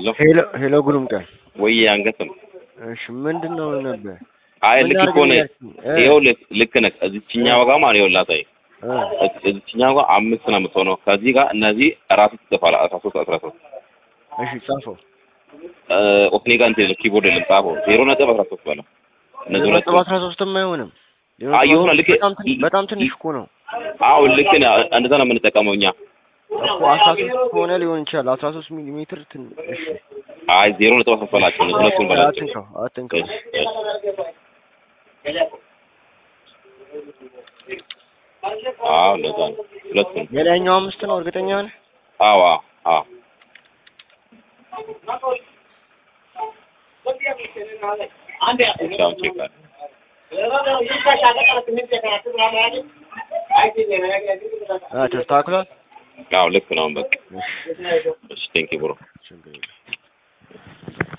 ሄሎ ሄሎ ሄሎ ጉሩምቃ ወይ አንገትም እሺ ምንድን ነው ነበር አይ ምን ልክ እኮ ነህ። አድርገን ያልኩኝ? እ ይኸውልህ ልክ ነህ። እዚችኛው ጋር ማለት ይኸውልህ አሳይ እ እዚችኛው ጋር አምስት ነው የምትሆነው። ከዚህ ጋር እነዚህ እራሱ ትጽፋለህ። አስራ ሶስት አስራ ሶስት እሺ ጻፈው ኦስኔ ጋር እንትን ኪቦርድ የለም ጻፈው። ዜሮ ነጥብ አስራ ሶስት በለው እነዚህ ሁለት ነጥብ አስራ ሶስትም አይሆንም አይ የሆነ ልክ በጣም ትን- በጣም ትንሽ እኮ ነው አዎ ልክ ነህ። እንደዛ ነው የምንጠቀመው እኛ። እኮ አስራ ሶስት ከሆነ ሊሆን ይችላል አስራ ሶስት ሚሊ ሜትር ትን እሺ አይ ዜሮ ነጥብ አስራ ሶስት በላቸው እነዚህ ሁለቱን በላቸው። አትንካው አትንካው እሺ እሺ አዎ እንደዛ ነው ሁለቱን የላይኛው አምስት ነው እርግጠኛ ነህ አዎ አዎ አዎ ብቻውን ቼክ አለ አ ተስተካክሏል አዎ ልክ ነው በቃ እሺ እሺ ቴንኪው ብሮ ችግር የለም